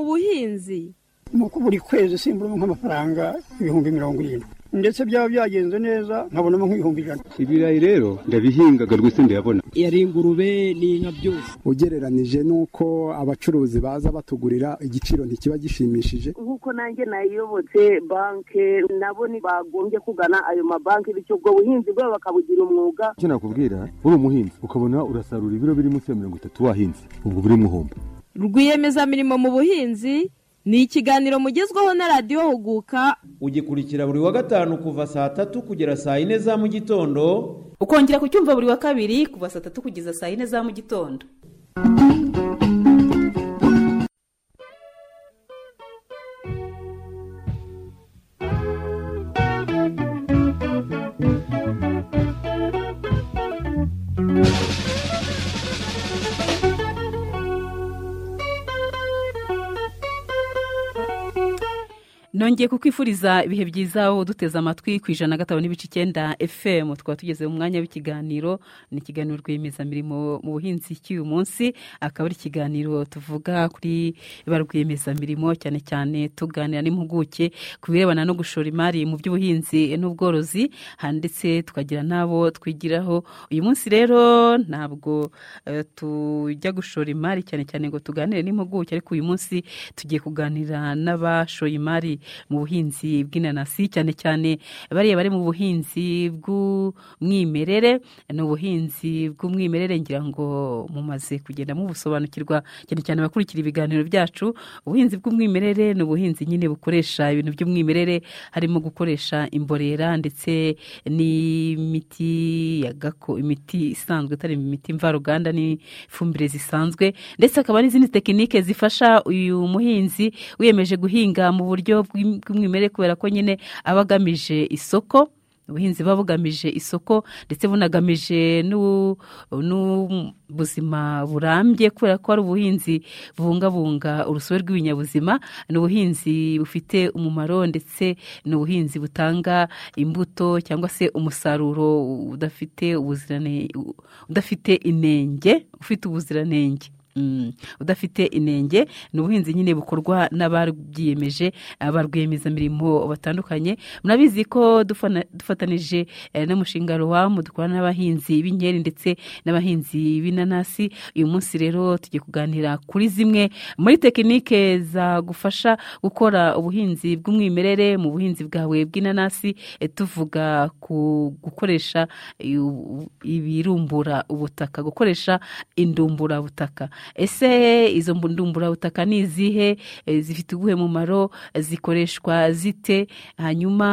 buhinzi nuko buri kwezi usimburamo nk'amafaranga ibihumbi mirongo irindwi ndetse byaba byagenze neza nkabonamo nk'ibihumbi ijana ibirayi rero ndabihingaga rwose ndayabona yari ingurube n'inka byose ugereranije n'uko abacuruzi baza batugurira igiciro ntikiba gishimishije nk'uko nanjye nayiyobotse banke nabo bagombye kugana ayo mabanki bityo ubwo buhinzi bwabo bakabugira umwuga icyo nakubwira uri umuhinzi ukabona urasarura ibiro biri munsi ya mirongo itatu wahinze ubwo buri muhombo rwiyemezamirimo mu buhinzi ni ikiganiro mugezweho na radiyo huguka ugikurikira buri wa gatanu kuva saa tatu kugera saa yine za mu gitondo ukongera kucyumva buri wa kabiri kuva saa tatu kugeza saa yine za mu gitondo nongeye kukwifuriza ibihe byiza wowe uduteze amatwi ku ijana na gatanu n'ibice icyenda fm tukaba tugeze mu mwanya w'ikiganiro ni ikiganiro rwiyemezamirimo mu buhinzi cy'uyu munsi akaba ari ikiganiro tuvuga kuri ba rwiyemezamirimo cyane cyane tuganira n'impuguke ku birebana no gushora imari mu by'ubuhinzi n'ubworozi handitse tukagira n'abo twigiraho uyu munsi rero ntabwo tujya gushora imari cyane cyane ngo tuganire n'impuguke ariko uyu munsi tugiye kuganira n'abashoye imari mu buhinzi bw'inanasi cyane cyane bariya bari mu buhinzi bw'umwimerere ni ubuhinzi bw'umwimerere ngira ngo mumaze kugenda mubusobanukirwa cyane cyane bakurikira ibiganiro byacu ubuhinzi bw'umwimerere ni ubuhinzi nyine bukoresha ibintu by'umwimerere harimo gukoresha imborera ndetse n'imiti ya gako imiti isanzwe itari imiti mvaruganda n'ifumbire zisanzwe ndetse hakaba n'izindi tekinike zifasha uyu muhinzi wiyemeje guhinga mu buryo bw'umwimerere kubera ko nyine aba agamije isoko ubuhinzi buba bugamije isoko ndetse bunagamije n'ubuzima burambye kubera ko ari ubuhinzi bubungabunga urusobe rw'ibinyabuzima ni ubuhinzi bufite umumaro ndetse ni ubuhinzi butanga imbuto cyangwa se umusaruro udafite udafite inenge ufite ubuziranenge udafite inenge ni ubuhinzi nyine bukorwa n'ababyiyemeje ba rwiyemezamirimo batandukanye murabizi ko dufatanije n'umushinga ruwamu dukora n'abahinzi b'inkeri ndetse n'abahinzi b'inanasi uyu munsi rero tugiye kuganira kuri zimwe muri tekinike zagufasha gukora ubuhinzi bw'umwimerere mu buhinzi bwawe bw'inanasi tuvuga ku gukoresha ibirumbura ubutaka gukoresha indumburabutaka ese izo ndumburabutaka ni izihe zifite ubuhe mumaro zikoreshwa zite hanyuma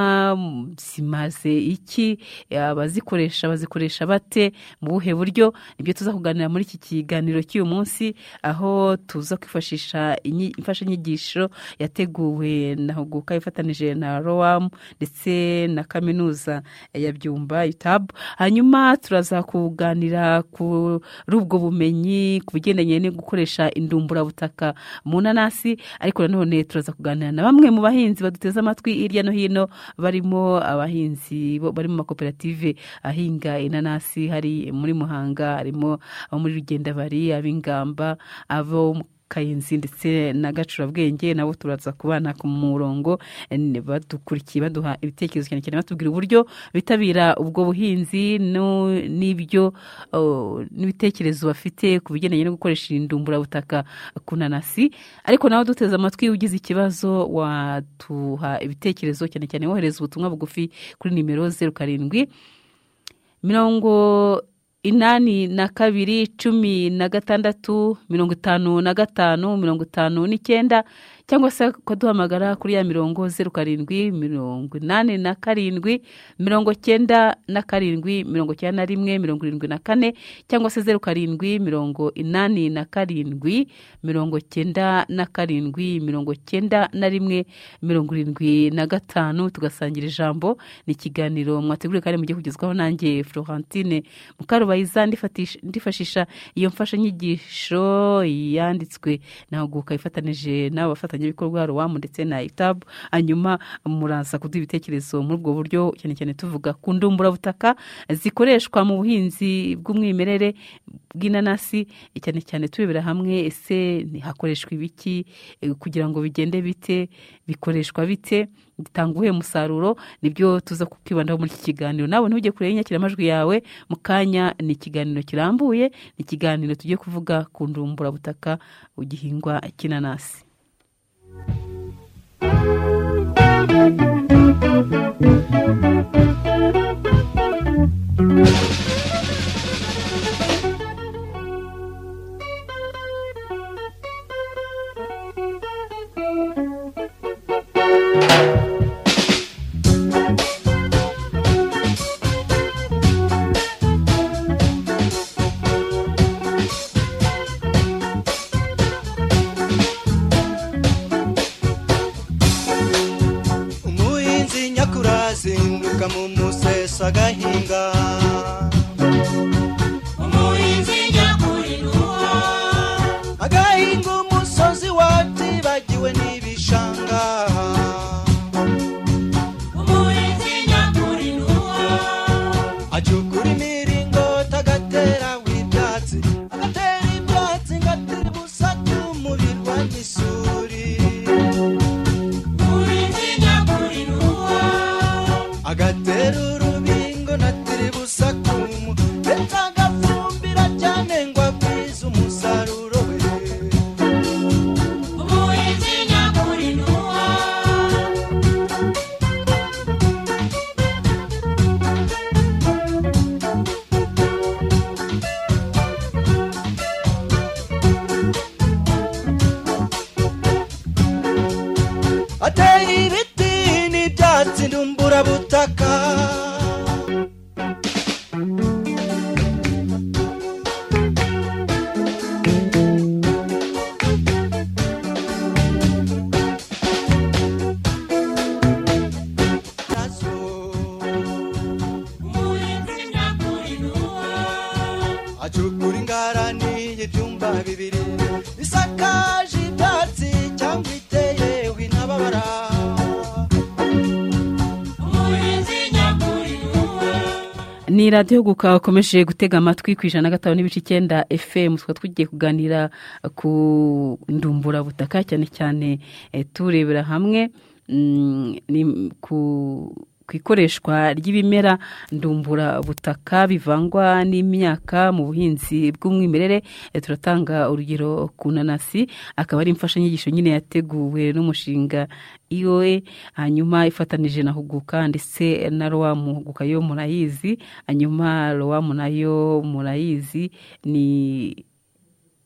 zimaze iki abazikoresha bazikoresha bate mu buhe buryo nibyo tuza kuganira muri iki kiganiro cy'uyu munsi aho tuza kwifashisha imfashanyigisho yateguwe na huguka ifatanije na rowamu ndetse na kaminuza ya byumba yutabu hanyuma turaza kuganira kuri ubwo bumenyi ku bugenda no gukoresha indumburabutaka mu nanasi ariko nanone turaza kuganira na bamwe mu bahinzi baduteze amatwi hirya no hino barimo abahinzi bari mu makoperative ahinga inanasi hari muri muhanga harimo abo muri rugendabari ab'ingamba abo kayenzi ndetse na gacurabwenge nabo turaza kubana ku murongo badukurikiye baduha ibitekerezo cyane cyane batubwira uburyo bitabira ubwo buhinzi n'ibyo n'ibitekerezo bafite ku bigendanye no gukoresha indumburabutaka ku nanasi ariko nawe duteze amatwi ugize ikibazo waduha ibitekerezo cyane cyane wohereza ubutumwa bugufi kuri nimero zeru karindwi mirongo inani na kabiri cumi na gatandatu mirongo itanu na gatanu mirongo itanu n'icyenda cyangwa se ukaduhamagara kuri ya mirongo zeru karindwi mirongo inani na karindwi mirongo cyenda na karindwi mirongo cyenda na rimwe mirongo irindwi na kane cyangwa se zeru karindwi mirongo inani na karindwi mirongo cyenda na karindwi mirongo cyenda na rimwe mirongo irindwi na gatanu tugasangira ijambo ni ikiganiro mwateguriye kandi mugiye kugezwaho nanjye florentine mukarubayiza ndifashisha iyo mfashanyigisho yanditswe nawe guka ifatanije n'abafata abafatanyabikorwa rowamu ndetse na itabu hanyuma muraza kuduha ibitekerezo muri ubwo buryo cyane cyane tuvuga ku ndumburabutaka zikoreshwa mu buhinzi bw'umwimerere bw'inanasi cyane cyane turebera hamwe ese hakoreshwa ibiki eh, kugira ngo bigende bite bikoreshwa bite bitanga uwuhe musaruro nibyo tuza kukwibandaho muri iki kiganiro nawe ntujye kure y'inyakiramajwi yawe mu kanya ni ikiganiro kirambuye ni ikiganiro tugiye kuvuga ku ndumburabutaka igihingwa cy'inanasi umuhinzi nyakura azinduka mu musesa agahinga umuhinzi nyakuri nuwo agahinga umusozi watibagiwe n'ibishanga umuhinzi nyakuri nuwo acukura imiringoti agatera w'ibyatsi agatera ibyatsi ngatera ubusa bw'umuriro n'isuri agatera urubingo na tiribusakumu ndetse agafumbira cyane ngo agwize umusaruro we ateye ibiti n'ibyatsi ndumburabutaka acukura ingarani y'ibyumba bibiri bisakaje ibyatsi cyangwa iteyeho intababara ni radiyo guka wakomeje gutega amatwi ku ijana na gatanu n'ibice icyenda fm tukaba tugiye kuganira ku ndumburabutaka cyane cyane eh, turebera hamwe mm, ni- ku ku ikoreshwa ry'ibimera ndumburabutaka bivangwa n'imyaka mu buhinzi bw'umwimerere Eh, turatanga urugero ku nanasi akaba ari imfashanyigisho nyine yateguwe n'umushinga iwe hanyuma ifatanije na huguka ndetse na rowamu huguka yo murayizi hanyuma rowamu nayo murayizi ni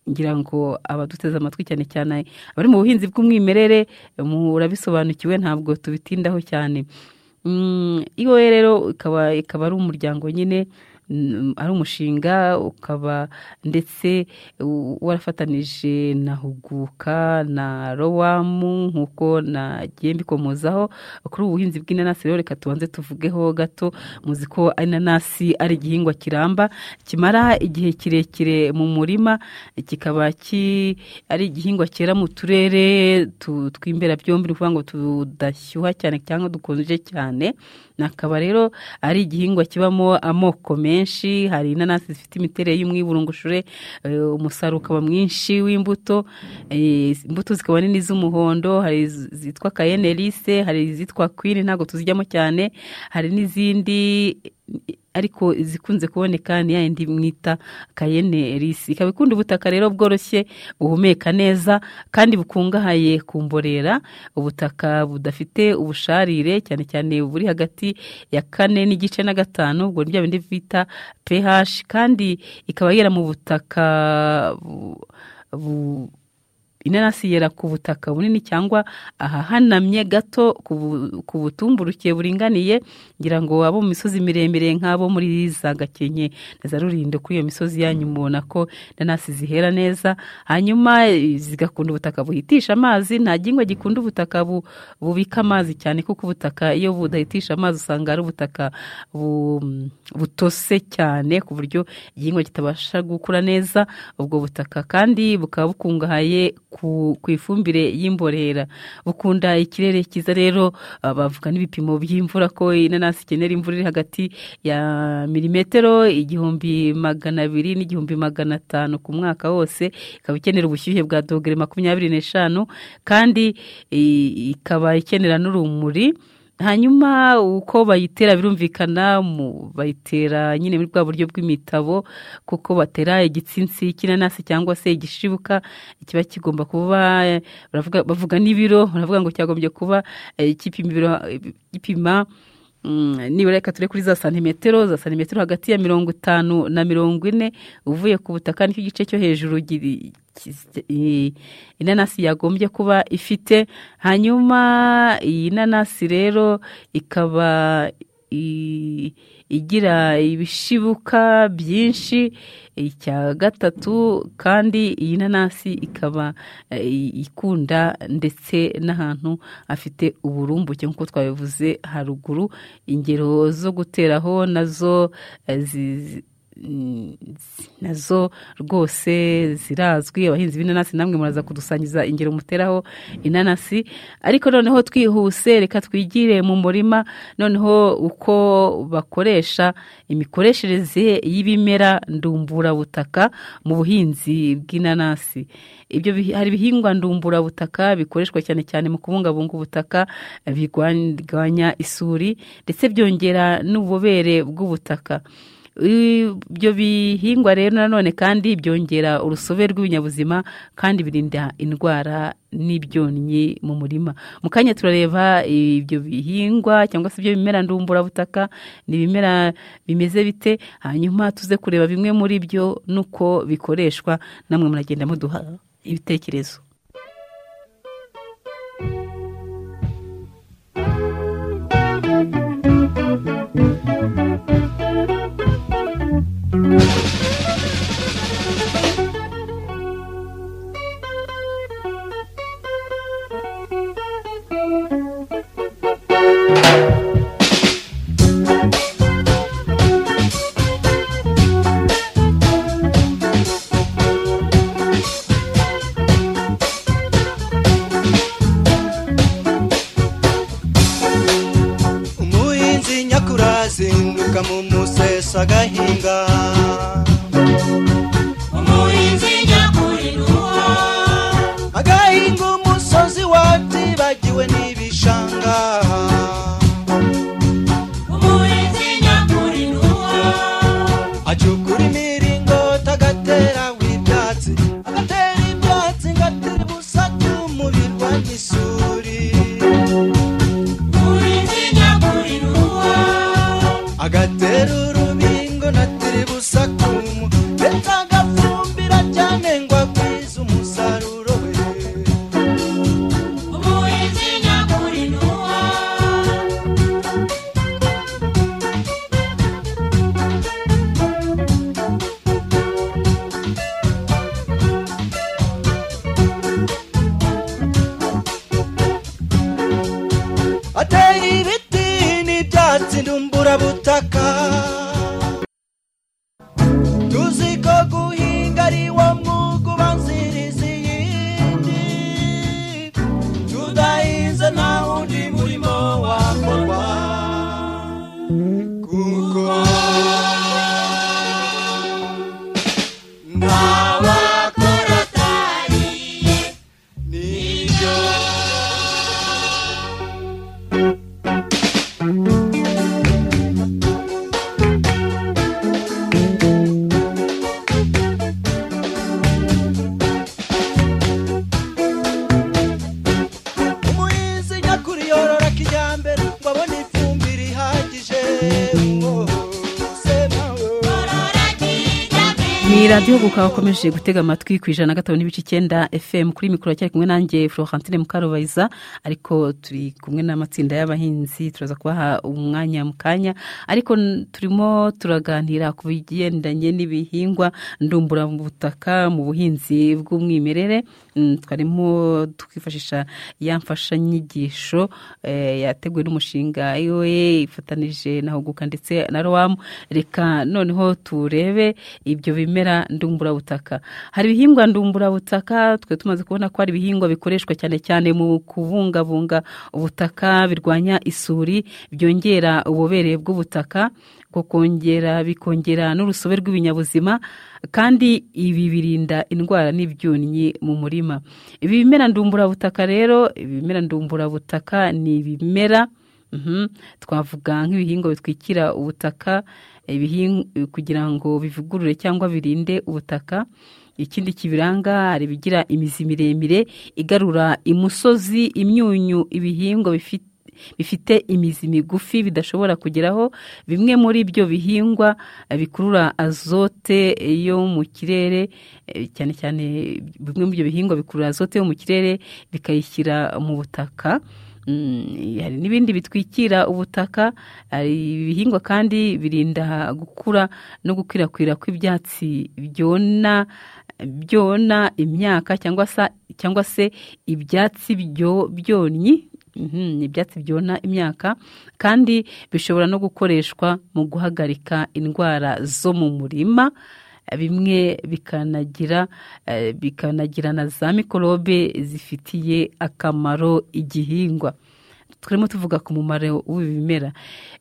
ngira ngo abaduteze amatwi cyane cyane abari mu buhinzi bw'umwimerere murabisobanukiwe ntabwo tubitindaho cyane Mm, iwe rero ikaba ikaba ari umuryango nyine mm, ari umushinga ukaba ndetse u- warafatanije na huguka na rowamu nk'uko nagiye mbikomozaho kuri ubu buhinzi bw'inanasi rero reka tubanze tuvugeho gato muzi ko inanasi ari igihingwa kiramba kimara igihe kirekire mu murima kikaba ki- ari igihingwa cyera mu turere tu- tw'imbera byombi ni ukuvuga ngo tudashyuha cyane cyangwa dukonje cyane akaba rero ari igihingwa kibamo amoko menshi hari inanasi zifite imiterere y'umwiburungushure eh, umusaruro ukaba mwinshi w'imbuto eh, imbuto zikaba nini z'umuhondo hari iz- izitwa kayenerise hari izitwa kwini ntabwo tuzijyamo cyane hari n'izindi ariko zikunze kuboneka ni ya yindi mwita kayene risi ikaba ikunda ubutaka rero bworoshye buhumeka neza kandi bukungahaye ku mborera ubutaka budafite ubusharire cyane cyane buri hagati ya kane n'igice na gatanu ubwo ni bya bindi bita ph kandi ikaba yera mu butaka bu- bu- inanasi yera ku butaka bunini cyangwa ahahanamye gato ku bu- ku butumburuke buringaniye ngira ngo abo mu misozi miremire nk'abo muri za gakenke na za rurindo kuri iyo misozi yanyu mubona ko inanasi zihera neza hanyuma eh, zigakunda ubutaka buhitisha amazi nta gihingwa gikunda ubutaka bu- bubika amazi cyane kuko ubutaka iyo budahitisha amazi usanga ari ubutaka bu- butose cyane ku buryo igihingwa kitabasha gukura neza ubwo butaka kandi bukaba bukungahaye ku ku ifumbire y'imborera ukunda ikirere cyiza rero ah, bavuga n'ibipimo by'imvura ko inanasi ikenera imvura iri hagati ya milimetero igihumbi magana abiri n'igihumbi magana atanu ku mwaka wose ikaba ikenera ubushyuhe bwa dogere makumyabiri n'eshanu kandi i- ikaba ikenera n'urumuri hanyuma uko bayitera birumvikana mu- bayitera nyine muri bwa buryo bw'imitabo kuko batera igitsinsi cy'inanasi cyangwa se igishibuka kiba kigomba kuba eh, baravuga- bavuga n'ibiro baravuga ngo cyagombye kuba eh, gipima ibiro- gipima mm, nibura reka ture kuri za santimetero za santimetero hagati ya mirongo itanu na mirongo ine uvuye ku butaka nicyo gice cyo hejuru giri- kis- i- inanasi yagombye kuba ifite hanyuma iyi nanasi rero ikaba i- igira ibishibuka byinshi icya gatatu kandi iyi nanasi ikaba eh, ikunda ndetse n'ahantu hafite uburumbuke nk'uko twabivuze haruguru ingero zo guteraho nazo eh, zi- zi- mm, nazo rwose zirazwi abahinzi b'inanasi namwe muraza kudusangiza ingero muteraho inanasi ariko noneho twihuse reka twigire mu murima noneho uko bakoresha imikoreshereze y'ibimera ndumburabutaka mu buhinzi bw'inanasi ibyo bihi- hari ibihingwa ndumburabutaka bikoreshwa cyane cyane mu kubungabunga ubutaka birwanya isuri ndetse byongera n'ububobere bw'ubutaka ibyo bihingwa rero nanone kandi byongera urusobe rw'ibinyabuzima kandi birinda indwara n'ibyonnyi mu murima mu kanya turareba ibyo bihingwa cyangwa se ibyo bimera ndumburabutaka ni ibimera bimeze bite hanyuma tuze kureba bimwe muri byo n'uko bikoreshwa namwe muragenda muduha ibitekerezo umuhinzi nyakura azinduka mu musesa agahinga umuhinzi nyakuri nuwo agahinga umusozi watibagiwe n'ibishanga umuhinzi nyakuri nuwo acukura imiringoti agateraho ibyatsi agatera ibyatsi ngatera ubusatu mu birwanya isuri agatera urubingo na tiribusakumu ndetse agafumbira cyane ngo agwize umusaruro we ateye ibiti n'ibyatsi ndumburabutaka tuzi ko guhinga ari wo mwuga ubanziriza iyindi tudahinze nta wundi murimo wakorwa kuko nta wakora atariye nibyo umuhinzi nyakuri yorora kijyambere ngo abone ifumbire ihagije Oh, sema, oh. ni radiyo gukaba wakomeje gutega amatwi ku ijana na gatanu n'ibice icyenda fm kuri mikoro cyari kumwe nanjye florentine mukarubayiza ariko turi kumwe n'amatsinda y'abahinzi turaza kubaha umwanya mu kanya ariko n- turimo turaganira ku bigendanye n'ibihingwa ndumburabutaka mu buhinzi bw'umwimerere Mm, twarimo twifashisha ya mfashanyigisho eh, yateguwe n'umushinga iwe ifatanije na huguka ndetse na rowamu reka noneho turebe ibyo bimera ibihingwa ndumburabutaka hari ibihingwa ndumburabutaka twe tumaze kubona ko hari ibihingwa bikoreshwa cyane cyane mu kubungabunga ubutaka birwanya isuri byongera ububobere bw'ubutaka bwo kongera bikongera n'urusobe rw'ibinyabuzima kandi ibi birinda indwara n'ibyonnyi mu murima ibi bimera ndumburabutaka rero ibimera ndumburabutaka ni ibimera Mhm. twavuga nk'ibihingwa bitwikira ubutaka ibihinga kugira ngo bivugurure cyangwa birinde ubutaka ikindi kibiranga hari ibigira imizi miremire igarura imusozi imyunyu ibihingwa bifite bifite imizi migufi bidashobora kugeraho bimwe muri ibyo bihingwa eh, bikurura azote yo mu kirere eh, cyane cyane bimwe muri ibyo bihingwa bikurura azote yo mu kirere bikayishyira mu butaka Mm, hari n'ibindi bitwikira ubutaka hari ibihingwa kandi birinda gukura no gukwirakwira kw'ibyatsi byona byona imyaka cyangwa se cyangwa se ibyatsi byo byonnyi Mhm, ibyatsi byona imyaka kandi bishobora no gukoreshwa mu guhagarika indwara zo mu murima bimwe bikanagira eh, bikanagira na za mikorobe zifitiye akamaro igihingwa turimo tuvuga ku mumaro w'ibimera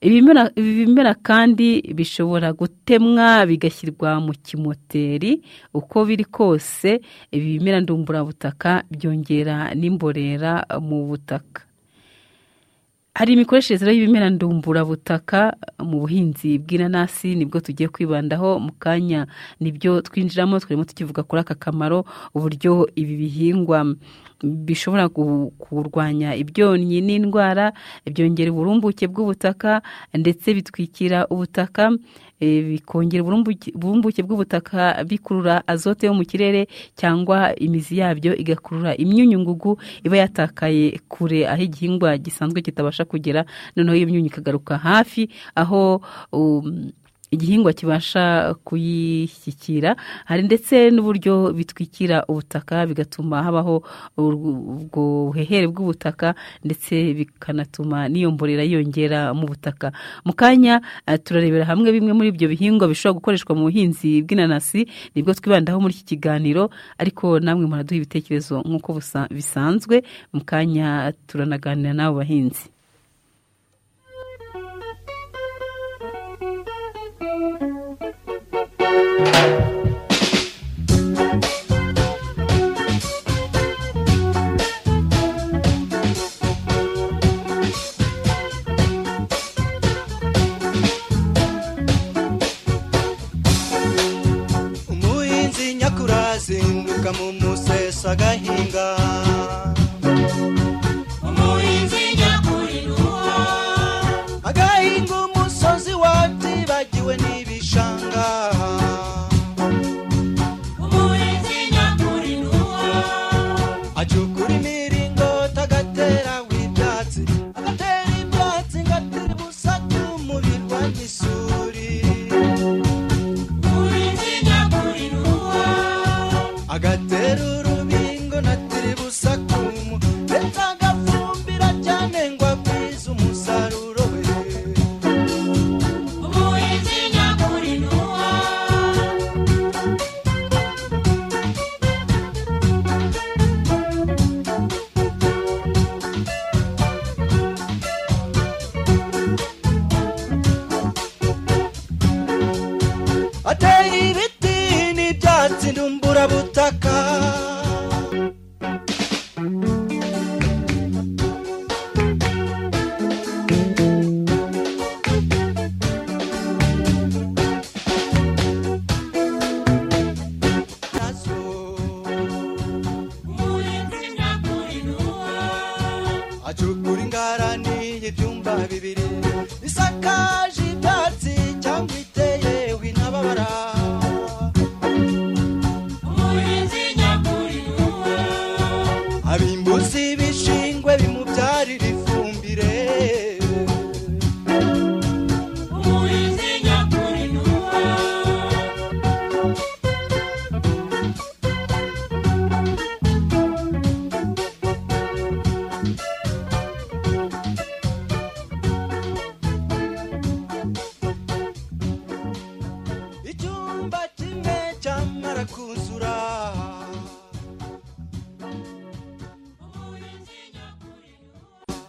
ibimera ibi bimera kandi bishobora gutemwa bigashyirwa mu kimoteri uko biri kose ibi bimera ndumburabutaka byongera n'imborera mu butaka hari imikoreshereze rero y'ibimera ndumburabutaka mu buhinzi bw'inanasi nibwo tugiye kwibandaho mu kanya nibyo twinjiramo turimo tukivuga kuri aka kamaro uburyo ibi bihingwa bishobora gu- kurwanya ibyonnyi n'indwara byongera uburumbuke bw'ubutaka ndetse bitwikira ubutaka eh, bikongera uburumbuke uburumbuke bw'ubutaka bikurura azote yo mu kirere cyangwa imizi yabyo igakurura imyunyungugu iba yatakaye kure aho igihingwa gisanzwe kitabasha kugera noneho iyo myunyu ikagaruka hafi aho um, igihingwa kibasha kuyishyikira hari ndetse n'uburyo bitwikira ubutaka bigatuma habaho ur- ubwo buhehere bw'ubutaka ndetse bikanatuma n'iyo mborera yiyongera mu butaka mu kanya eh, turarebera hamwe bimwe muri ibyo bihingwa bishobora gukoreshwa mu buhinzi bw'inanasi nibwo twibandaho muri iki kiganiro ariko namwe muraduha ibitekerezo nk'uko busa- bisanzwe mu kanya turanaganira n'abo bahinzi umuhinzi nyakurazinduka mu museso agahinga umuhinzi nyakurinuwa agahinga umusozi wabyibagiwe n'ibishanga umuhinzi nyakurinuwa acukura imiringoti agatera w'ibyatsi agatera ibyatsi ngatera ubusatu mu birwanya isuri agatera urubingo na tiribusakumu ndetse agafumbira cyane ngo agwize umusaruro we ateye ibiti n'ibyatsi ndumburabutaka acukura ingarani y'ibyumba bibiri isakaje ibyatsi cyangwa iteyeho intababara abimbuzi ibishingwe bimubyarira ifumbire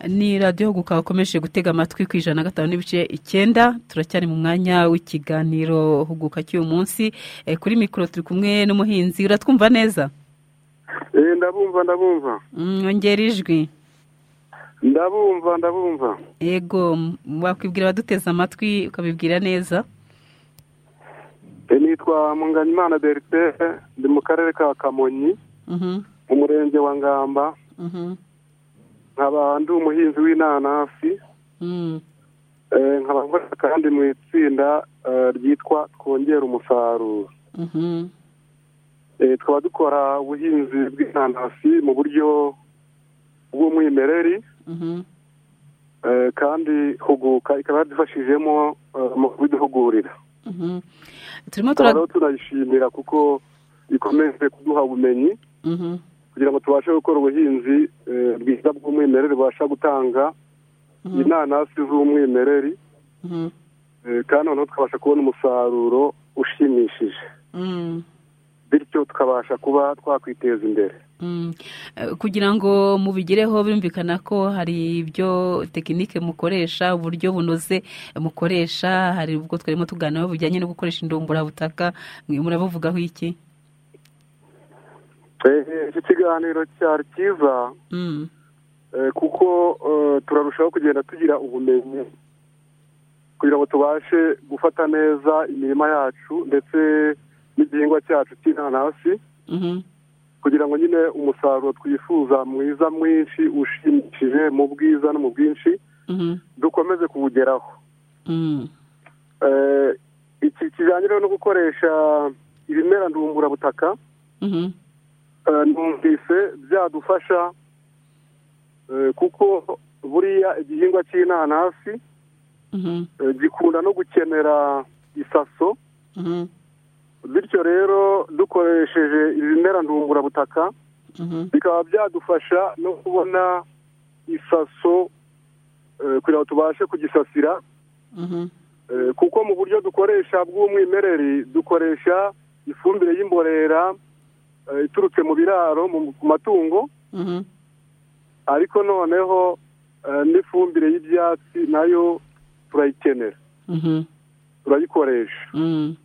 ni radiyo gukaba ukomeje gutega amatwi ku ijana na gatanu n'ibice icyenda turacyari mu mwanya w'ikiganiro huguka cy'uyu munsi Eh, kuri mikoro turi kumwe n'umuhinzi uratwumva neza Eh, ndabumva ndabumva Mm, ongera ijwi ndabumva ndabumva yego m- wakwibwira abaduteze amatwi ukabibwira neza Eh, nitwa munganyimana berite ndi mu karere ka kamonyi Mhm, mu murenge wa ngamba mhm, nkaba ndi umuhinzi w'inanasi mm. eh, nkaba nkorera kandi mu itsinda eh, ryitwa twongera umusaruro Mhm, Eh, tukaba dukora ubuhinzi bw'inanasi mu buryo bw'umwimereri mhm, eh, kandi huguka ikaba yadufashijemo eh, mu kubiduhugurira mhm. turimo tura tukaba rero tunayishimira kuko ikomeje kuduha ubumenyi Mhm, kugira ngo tubashe gukora ubuhinzi eh, bwiza bw'umwimerere bubasha gutanga Mhm. inanasi z'umwimereri mhm, eh, kandi noneho tukabasha kubona umusaruro ushimishije mm. bityo tukabasha kuba twakwiteza imbere Mm. Eh, kugira ngo mubigereho birumvikana ko hari ibyo tekinike mukoresha uburyo bunoze mukoresha hari ubwo twarimo tuganiraho bujyanye no gukoresha indumburabutaka mwe murabuvugaho iki Eh, eh, iki kiganiro cyari cyiza Mm, eh, kuko eh, turarushaho kugenda tugira ubumenyi kugira ngo tubashe gufata neza imirima yacu ndetse n'igihingwa cyacu cy'inanasi mhm, kugira ngo nyine umusaruro twifuza mwiza mwinshi ushimishije mu bwiza no mu bwinshi mhm, dukomeze kuwugeraho mm, Eh, iki kijyanye rero no gukoresha ibimera ndumburabutaka mhm, eh, numvise byadufasha eh, kuko buriya igihingwa cy'inanasi mhm, eh, gikunda no gukenera isaso mhm, bityo rero dukoresheje ibimera ndumburabutaka mhm, bikaba byadufasha no kubona isaso eh, kugira ngo tubashe kugisasira mhm, eh, kuko mu buryo dukoresha bw'umwimerere dukoresha ifumbire y'imborera eh, iturutse mu biraro mu- ku matungo mhm, ariko noneho eh, n'ifumbire y'ibyatsi nayo turayikenera mhm, turayikoresha mm,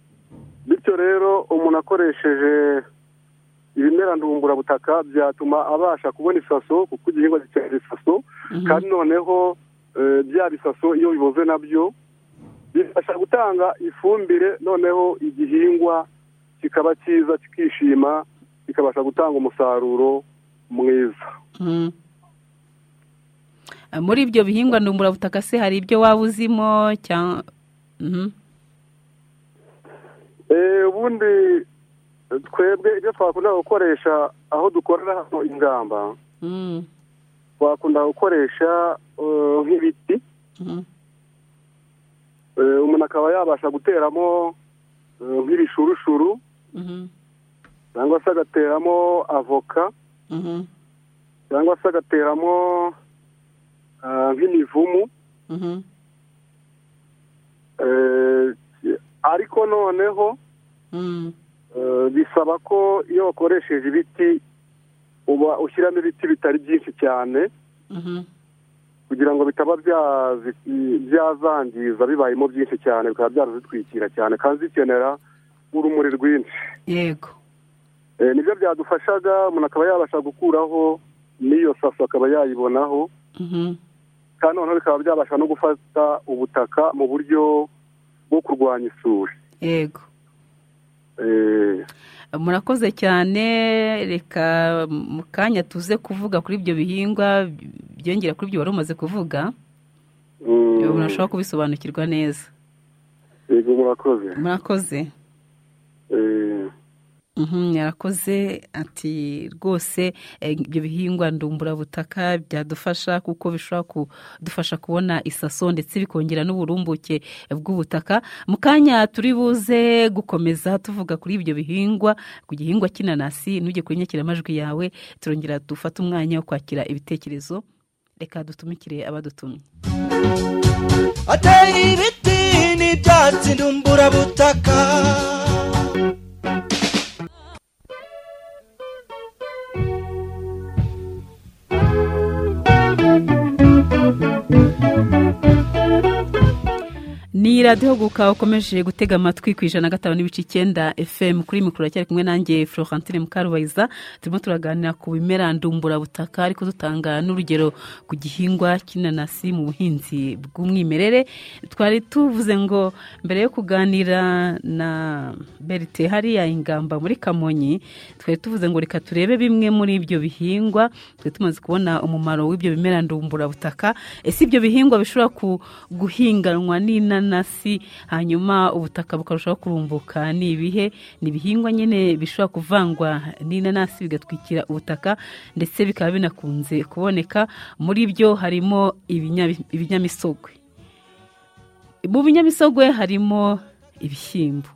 bityo rero umuntu akoresheje ibimera ndumburabutaka byatuma abasha kubona isaso kuko igihingwa gikenera isaso mhm, kandi noneho eh, bya bisaso iyo biboze nabyo bifasha gutanga ifumbire noneho igihingwa kikaba cyiza kikishima kikabasha gutanga umusaruro mwiza mhm. Eh, muri ibyo bihingwa ndumburabutaka se hari ibyo waba uzimo cyangwa Mhm, Eh, ubundi eh, twebwe ibyo twakunda gukoresha aho dukorera hano ingamba mm, twakunda gukoresha eh, nk'ibiti mhm, Eh, umuntu akaba yabasha guteramo eh, nk'ibishurushuru mhm, cyangwa se agateramo avoka mhm, cyangwa se agateramo ah, nk'imivumu mhm. Eh, ariko noneho Mm, eh, bisaba ko iyo wakoresheje ibiti uba ushyiramo ibiti bitari byinshi cyane mhm, kugira ngo bitaba byazi- byazangiza bibayemo byinshi cyane bikaba byarazitwikira cyane kandi zikenera urumuri rwinshi yego Eh, nibyo byadufashaga umuntu akaba yabasha gukuraho n'iyo saso akaba yayibonaho Mhm, kandi noneho bikaba byabasha no gufata ubutaka mu buryo bwo kurwanya isuri yego Eh, murakoze cyane reka mu kanya tuze kuvuga kuri ibyo bihingwa byongera kuri ibyo wari umaze kuvuga mm, murashobora kubisobanukirwa neza yego murakoze murakoze Eh, Mhm, yarakoze ati rwose eh, ibyo bihingwa ndumburabutaka byadufasha kuko bishobora kudufasha kubona isaso ndetse bikongera n'uburumbuke bw'ubutaka mu kanya turi buze gukomeza tuvuga kuri ibyo bihingwa ku gihingwa cy'inanasi ntujye kuri nyakiramajwi yawe turongera dufate umwanya wo kwakira ibitekerezo reka dutumikire abadutumye ateye ibiti n'ibyatsi ndumburabutaka ni radiyo guka ukomeje gutega amatwi ku ijana na gatanu n'ibice icyenda fm kuri mikoro cyari kumwe nanjye florentine mukarubayiza turimo turaganira ku bimera ndumburabutaka ariko dutanga n'urugero ku gihingwa cy'inanasi mu buhinzi bw'umwimerere twari tuvuze ngo mbere yo kuganira na berite hariya ingamba muri kamonyi twari tuvuze ngo reka turebe bimwe muri ibyo bihingwa twari tumaze kubona umumaro w'ibyo bimera ndumburabutaka ese ibyo bihingwa bishobora ku- guhinganwa n'inanasi hanyuma ubutaka bukarushaho kurumbuka ni ibihe ni ibihingwa nyine bishobora kuvangwa n'inanasi bigatwikira ubutaka ndetse bikaba binakunze kuboneka muri byo harimo ibinya- ibinyamisogwe mu binyamisogwe harimo ibishyimbo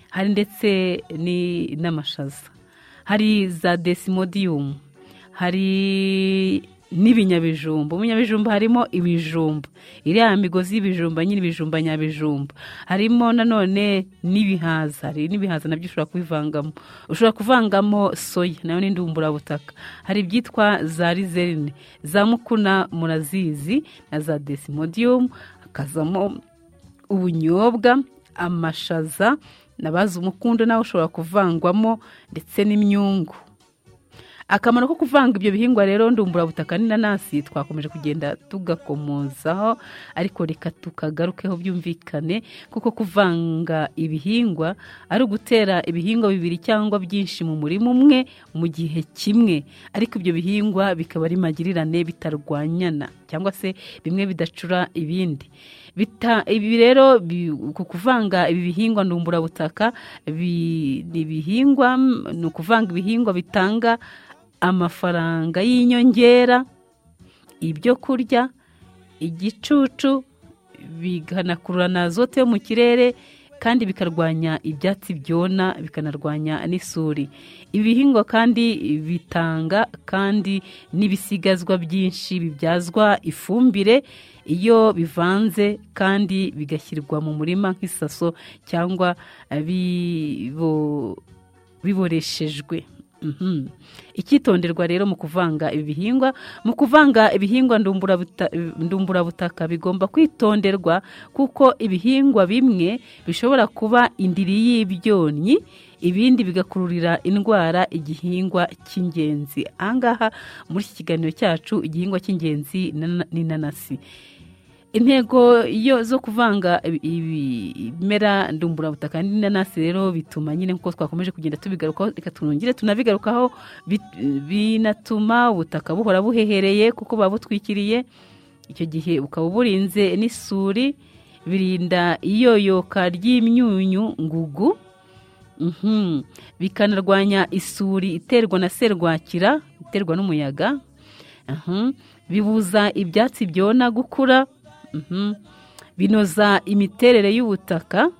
hari ndetse ni- n'amashaza hari za desimodiyumu hari n'ibinyabijumba mu binyabijumba harimo ibijumba iriya migozi y'ibijumba nyine ibijumba nyabijumba harimo nanone n'ibihaza hari n'ibihaza nabyo ushobora kubivangamo ushobora kuvangamo soya nayo ni indumburabutaka hari ibyitwa za rizerine za mukuna murazizi na za desimodiyumu hakazamo ubunyobwa amashaza nabazi umukundo nawe ushobora kuvangwamo ndetse n'imyungu akamaro ko kuvanga ibyo bihingwa rero ndumburabutaka n'inanasi twakomeje kugenda tugakomozaho ariko reka tukagarukeho byumvikane kuko kuvanga ibihingwa ari ugutera ibihingwa bibiri cyangwa byinshi mu murima umwe mu gihe kimwe ariko ibyo bihingwa bikaba ari magirirane bitarwanyana cyangwa se bimwe bidacura ibindi Bita- ibi rero bi- ku kuvanga ibi bihingwa ndumburabutaka bi- ni ibihingwa mm, ni ukuvanga ibihingwa bitanga amafaranga y'inyongera ibyo kurya igicucu bikanakurura na azote yo mu kirere kandi bikarwanya ibyatsi byona bikanarwanya n'isuri ibi bihingwa kandi bitanga kandi n'ibisigazwa byinshi bibyazwa ifumbire iyo bivanze kandi bigashyirwa mu murima nk'isaso cyangwa eh, bibo- biboreshejwe Mhm. icyitonderwa rero mu kuvanga ibi bihingwa mu kuvanga ibihingwa ndumburabuta- ndumburabutaka bigomba kwitonderwa kuko ibihingwa bimwe bishobora kuba indiri y'ibyonnyi ibindi bigakururira indwara igihingwa cy'ingenzi ahangaha muri iki kiganiro cyacu igihingwa cy'ingenzi nana- ni inanasi intego yo zo kuvanga ibi- ibi- ibimera ndumburabutaka n'inanasi rero bituma nyine nk'uko twakomeje kugenda tubigarukaho reka tunongere tunabigarukaho bit- binatuma ubutaka buhora buhehereye kuko buba butwikiriye icyo gihe bukaba burinze n'isuri birinda iyoyoka ry'imyunyu ngugu Mhm. bikanarwanya isuri iterwa na serwakira iterwa n'umuyaga Mhm. bibuza ibyatsi byona gukura Mhm. binoza imiterere y'ubutaka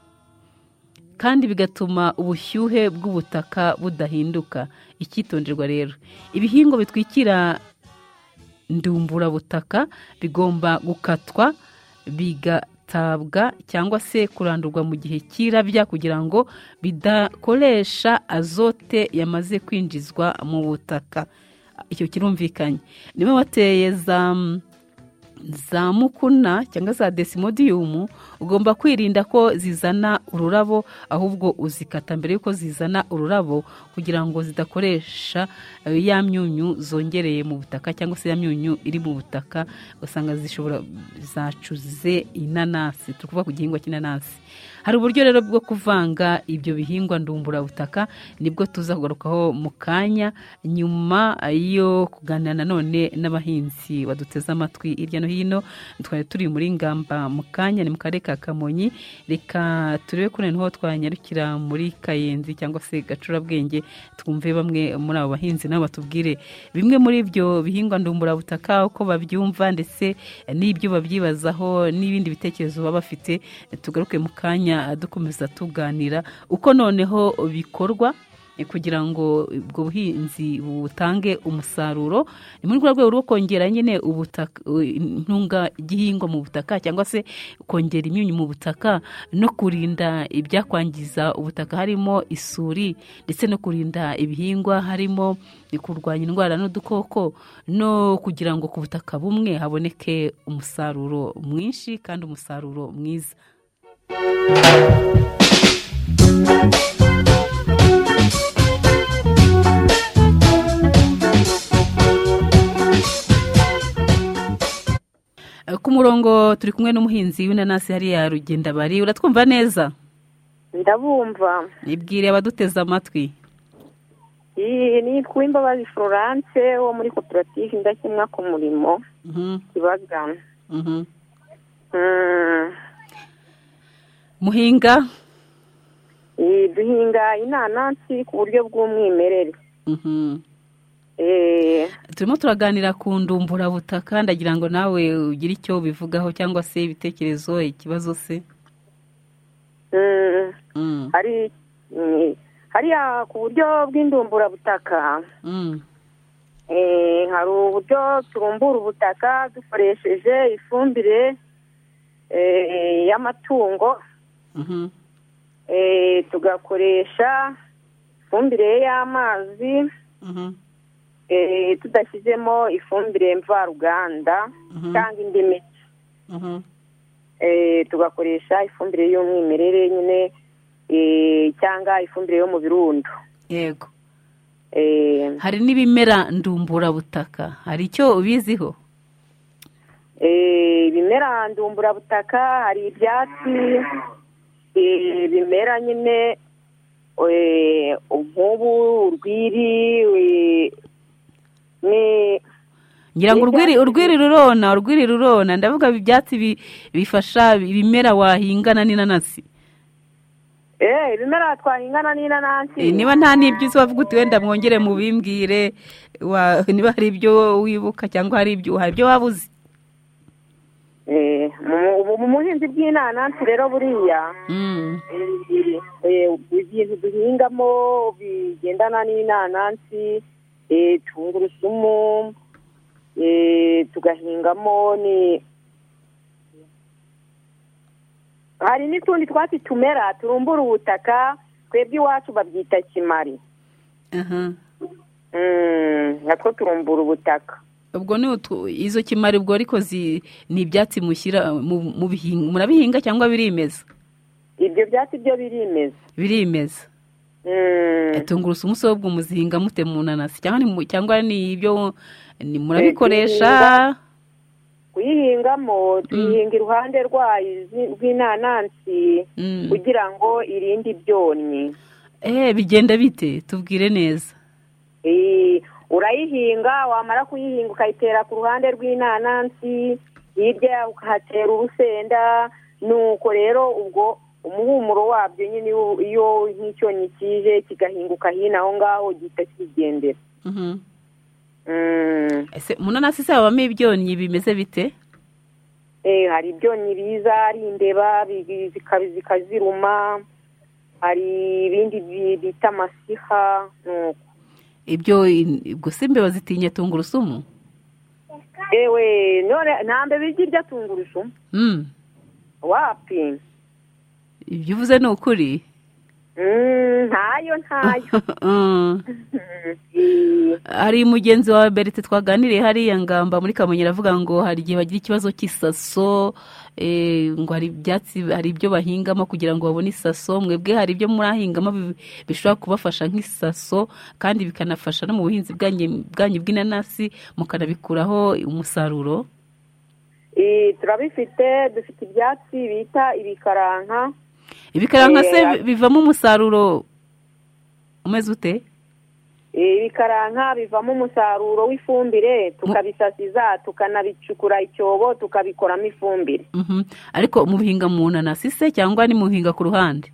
kandi bigatuma ubushyuhe bw'ubutaka budahinduka icyitonderwa rero ibihingwa bitwikira ndumburabutaka bigomba gukatwa bigatabwa cyangwa se kurandurwa mu gihe cy'irabya kugira ngo bidakoresha azote yamaze kwinjizwa mu butaka icyo kirumvikanye niba wateye za za mukuna cyangwa za desimodiyumu ugomba kwirinda ko zizana ururabo ahubwo uzikata mbere y'uko zizana ururabo kugira ngo zidakoresha eh, ya myunyu zongereye mu butaka cyangwa se ya myunyu iri mu butaka ugasanga zishobora zacuze inanasi turi kuvuga ku gihingwa cy'inanasi hari uburyo rero bwo kuvanga ibyo bihingwa ndumburabutaka nibwo tuza kugarukaho mu kanya nyuma yo kuganira nanone n'abahinzi baduteze amatwi hirya no hino twari turi muri ngamba mu kanya ni mu karere ka kamonyi reka turebe ko noneho twanyarukira muri kayenzi cyangwa se gacurabwenge twumve bamwe muri abo bahinzi nabo batubwire bimwe muri ibyo bihingwa ndumburabutaka uko babyumva ndetse n'ibyo babyibazaho n'ibindi bitekerezo baba bafite tugaruke mu kanya dukomeza tuganira uko noneho bikorwa eh, kugira ngo ubwo buhinzi butange umusaruro ni muri rwa rwego rwo kongera nyine ubutaka eh, intungagihingwa mu butaka cyangwa se kongera imyunyu mu butaka no kurinda ibyakwangiza ubutaka harimo isuri ndetse no kurinda ibihingwa harimo kurwanya indwara n'udukoko no kugira ngo ku butaka bumwe haboneke umusaruro mwinshi kandi umusaruro mwiza ku murongo turi kumwe n'umuhinzi w'inanasi hariya rugenda bari uratwumva neza ndabumva ibwire abaduteze amatwi iyi nitwa imbabazi florence wo muri koperative indakemwa ku murimo kibagana Mhm. muhinga Eh, duhinga inanasi ku buryo bw'umwimerere Mhm. Eh, turimo turaganira ku ndumburabutaka ndagira ngo nawe ugire icyo ubivugaho cyangwa se ibitekerezo ikibazo se mm, Mm. hari mm, hariya ku buryo bw'indumburabutaka Mm. eh, hari uburyo turumbura ubutaka dukoresheje ifumbire eh, y'amatungo Mhm. eh, tugakoresha ifumbire y'amazi Mhm. eh, tudashyizemo ifumbire mvaruganda Mhm. cyangwa indi miti Mhm. eh, tugakoresha ifumbire y'umwimerere nyine eh, cyangwa ifumbire yo mu birundo yego eh, hari n'ibimera ndumburabutaka hari icyo ubiziho eh, ibimera ndumburabutaka hari ibyatsi eh, bimera nyine eh, nk'ubu urwiri eh, ni ngira ngo urwiri Ibyatsi. urwiri rurona urwiri rurona ndavuga ibyatsi bi- bifasha ibimera wahingana n'inanasi Eh, ibimera twahingana n'inanasi Eh, niba nta n'ibyo uzi wavuga uti wenda mwongere mubimbwire wa- niba hari ibyo wibuka cyangwa hari ibyo hari ibyo waba uzi Eh, mu- ubu mu buhinzi bw'inanasi rero buriya Mm, eh, ibintu duhingamo bigendana n'inanasi eh, tungurusumu eh, tugahingamo ni hari n'utundi twatsi tumera turumbura ubutaka twebwe iwacu babyita kimari aha. Mm, natwo turumbura ubutaka ubwo ni utu- izo kimari ubwo ariko zi- ni ibyatsi mushyira mu- mu bihinga- murabihinga cyangwa birimeza ibyo byatsi byo birimeza birimeza Mm. Eh, tungurusumu se ahubwo muzihinga mute mu nanasi cyangwa ni mu- cyangwa ni ibyo ni- murabikoresha kuyihingamo tuyihinga iruhande rwayo izi- rw'inanansi Mm. kugira ngo irinde ibyonnyi eh bigenda bite tubwire neza Eh, urayihinga wamara kuyihinga ukayitera ku ruhande rw'inanansi hirya yaho ukahatera urusenda nuko rero ubwo umuhumuro wabyo nyine iyo- iyo nk'icyonnyi kije kigahinguka hino aho ngaho gihita kigendera Mhm. Mm. ese mu nanasi se habamo ibyonnyi bimeze bite Eh, hari ibyonnyi biza ari imbeba bi- zika- zikaziruma hari ibindi bi- bita amasiha nuko ibyo in- gusa imbeba zitinya tungurusumu yewe none nta mbeba ijya irya tungurusumu Mm, wapi ibyo uvuze ni ukuri Mm, ntayo ntayo Mm. hari mugenzi wawe berite twaganiriye hariya ngamba muri kamonyi aravuga ngo hari igihe bagira ikibazo cy'isaso eh, ngo hari ibyatsi hari ibyo bahingamo kugira ngo babone isaso mwebwe hari ibyo murahingamo bi- bishobora kubafasha nk'isaso kandi bikanafasha no mu buhinzi bwanyu bwanyu bw'inanasi mukanabikuraho umusaruro Eh, turabifite dufite ibyatsi bita ibikaranka ibikaranga se Eh, bivamo umusaruro umeze ute Eh, ibikaranka bivamo umusaruro w'ifumbire tukabisasiza tukanabicukura icyobo tukabikoramo ifumbire Mhm. ariko mubihinga mu nanasi se cyangwa ni muhinga ku ruhande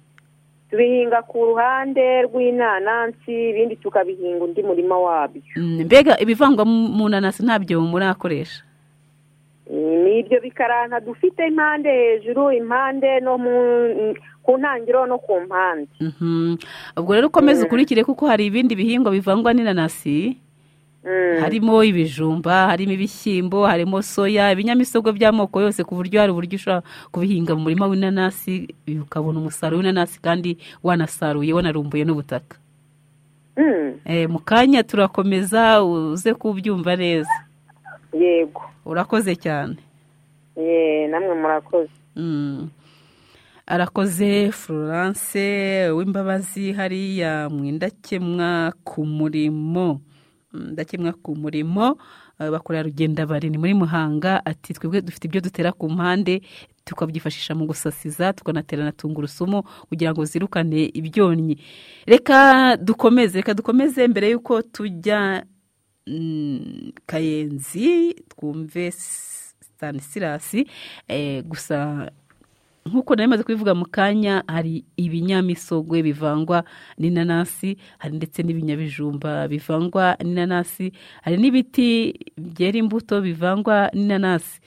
tubihinga ku ruhande rw'inanansi ibindi tukabihinga undi murima wabyo Mm, mbega ibivangwa mu mu nanasi ntabyo murakoresha ni ibyo bikaranka dufite impande hejuru impande no mu- ku ntangiriro no ku mpande Mhm. ubwo rero ukomeze ukurikire kuko hari ibindi bihingwa bivangwa n'inanasi harimo ibijumba harimo ibishyimbo harimo soya ibinyamisogwe by'amoko yose ku buryo hari uburyo ushobora kubihinga mu murima w'inanasi ukabona umusaruro w'inanasi kandi wanasaruye wanarumbuye n'ubutaka Eh, mu kanya turakomeza uze kubyumva neza yego urakoze cyane ye namwe murakoze Mm. arakoze florence w'imbabazi hariya mu indakemwa ku murimo Mm, ndakemwa ku murimo eh, bakora rugenda bari ni muri muhanga ati twebwe dufite ibyo dutera ku mpande tukabyifashisha mu gusasiza tukanatera na tungurusumu kugira ngo zirukane ibyonnyi reka dukomeze reka dukomeze mbere y'uko tujya mm, kayenzi twumve stanisilasi eh, gusa nk'uko nari maze kubivuga mu kanya hari ibinyamisogwe bivangwa n'inanasi hari ndetse n'ibinyabijumba bivangwa n'inanasi hari n'ibiti byera imbuto bivangwa n'inanasi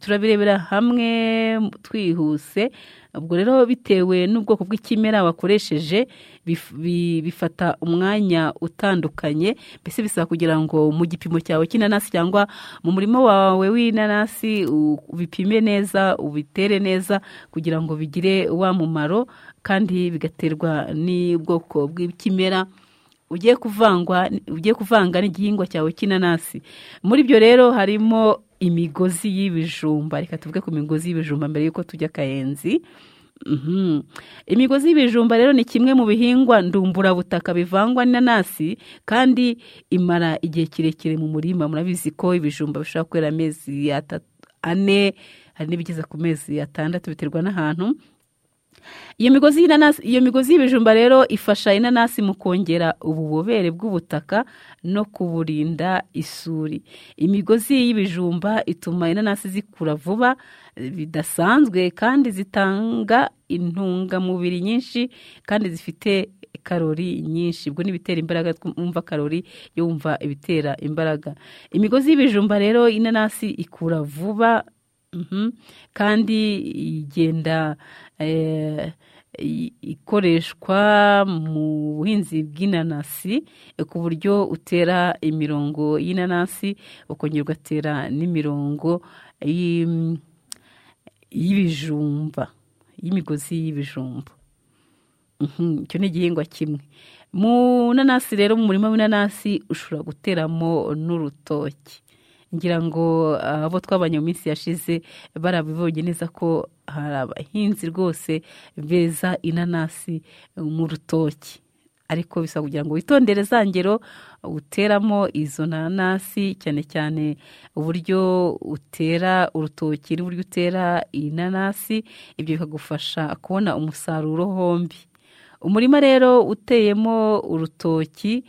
turabirebera hamwe twihuse ubwo rero bitewe n'ubwoko bw'ikimera wakoresheje bif- bi- bifata umwanya utandukanye mbese bisaba kugira ngo mu gipimo cyawe cy'inanasi cyangwa mu murima wawe w'inanasi u- ubipime neza ubitere neza kugira ngo bigire wa mumaro kandi bigaterwa n'ubwoko bw'ikimera ugiye kuvangwa ugiye kuvanga n'igihingwa cyawe cy'inanasi muri byo rero harimo imigozi y'ibijumba reka tuvuge ku migozi y'ibijumba mbere y'uko tujya akayenzi Mhm. imigozi y'ibijumba rero ni kimwe mu bihingwa ndumburabutaka bivangwa n'inanasi kandi imara igihe kirekire mu murima murabizi ko ibijumba bishobora kwera amezi atatu ane hari n'ibigeza ku mezi atandatu biterwa n'ahantu iyo migozi y'inanasi iyo migozi y'ibijumba rero ifasha inanasi mu kongera ububobere bw'ubutaka no kuburinda isuri imigozi y'ibijumba ituma inanasi zikura vuba eh, bidasanzwe kandi zitanga intungamubiri nyinshi kandi zifite karori nyinshi ubwo n'ibitera imbaraga twumva karori yumva ibitera imbaraga imigozi y'ibijumba rero inanasi ikura vuba Mhm. kandi igenda eh, i- ikoreshwa mu buhinzi bw'inanasi eh, ku buryo utera imirongo y'inanasi ukongera ugatera n'imirongo y'im- y'ibijumba y'imigozi y'ibijumba Mhm, icyo ni igihingwa kimwe mu nanasi rero mu murima w'inanasi ushobora guteramo n'urutoki ngira ngo ah, abo twabanye mu minsi yashize barabibonye neza ko hari abahinzi rwose beza inanasi mu rutoki ariko bisaba kugira ngo witondere za ngero uteramo izo nanasi cyane cyane uburyo utera urutoki n'uburyo utera inanasi ibyo bikagufasha kubona umusaruro hombi umurima rero uteyemo urutoki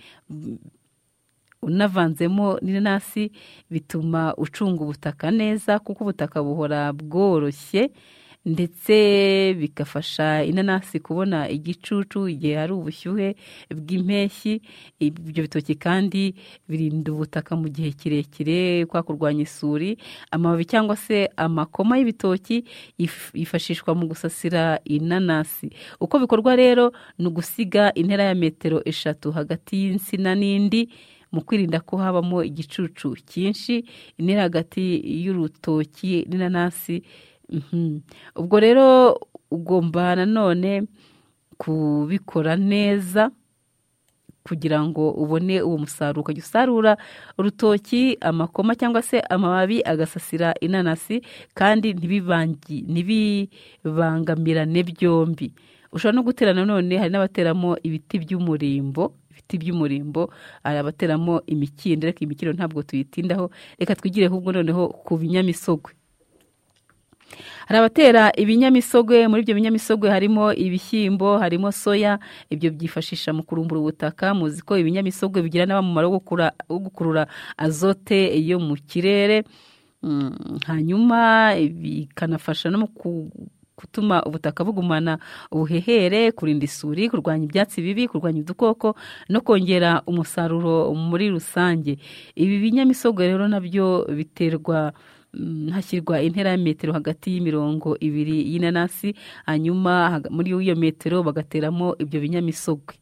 unavanzemo n'inanasi bituma ucunga ubutaka neza kuko ubutaka buhora bworoshye ndetse bigafasha inanasi kubona igicucu igihe hari ubushyuhe bw'impeshyi ibyo bitoki kandi birinda ubutaka mu gihe kirekire kwa kurwanya isuri amababi cyangwa se amakoma y'ibitoki yif- yifashishwa mu gusasira inanasi uko bikorwa rero ni ugusiga intera ya metero eshatu hagati y'insina n'indi mu kwirinda ko habamo igicucu cyinshi intera hagati y'urutoki n'inanasi Mhm. ubwo rero ugomba nanone kubikora neza kugira ngo ubone uwo musaruro ukajya usarura urutoki amakoma cyangwa se amababi agasasira inanasi kandi ntibibangi- ntibibangamirane byombi ushobora no gutera nanone hari n'abateramo ibiti by'umurimbo ibiti by'umurimbo hari abateramo imikindo reka imikindo ntabwo tuyitindaho reka twigire ahubwo noneho ku binyamisogwe hari abatera ibinyamisogwe muri ibyo binyamisogwe harimo ibishyimbo harimo soya ibyo byifashisha mu kurumbura ubutaka muzi ko ibinyamisogwe bigira n'abamumaro wo gukura- wo gukurura azote yo mu kirere Mm, hanyuma bikanafasha no mu ku- gutuma ubutaka bugumana ubuhehere kurinda isuri kurwanya ibyatsi bibi kurwanya udukoko no kongera umusaruro muri rusange ibi binyamisogwe rero nabyo biterwa mm, hashyirwa intera ya metero hagati y'imirongo ibiri y'inanasi hanyuma haga- muri iyo metero bagateramo ibyo binyamisogwe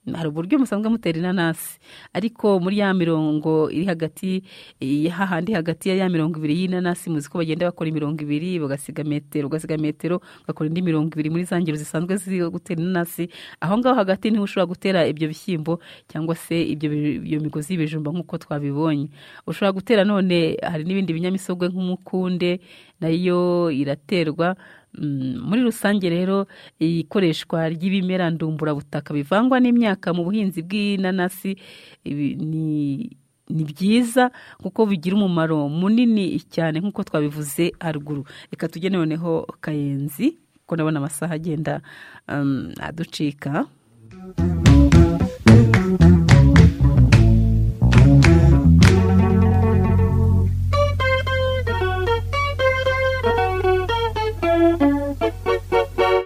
hari uburyo musanzwe mutera inanasi ariko muri ya mirongo iri hagati eh, hahandi hagati ya ya mirongo ibiri y'inanasi muzi ko bagenda bakora imirongo ibiri bagasiga metero ugasiga metero ugakora indi mirongo ibiri muri za ngero zisanzwe zo gutera inanasi aho ngaho hagati niho ushobora gutera ibyo bishyimbo cyangwa se ibyo bi- iyo migozi y'ibijumba nk'uko twabibonye ushobora gutera none hari n'ibindi binyamisogwe nk'umukunde nayo iraterwa Mm, muri rusange rero ikoreshwa ry'ibimera ndumburabutaka bivangwa n'imyaka mu buhinzi bw'inanasi ibi- ni ni byiza kuko bigira umumaro munini cyane nk'uko twabivuze haruguru reka tujye noneho kayenzi kuko ndabona amasaha agenda um, aducika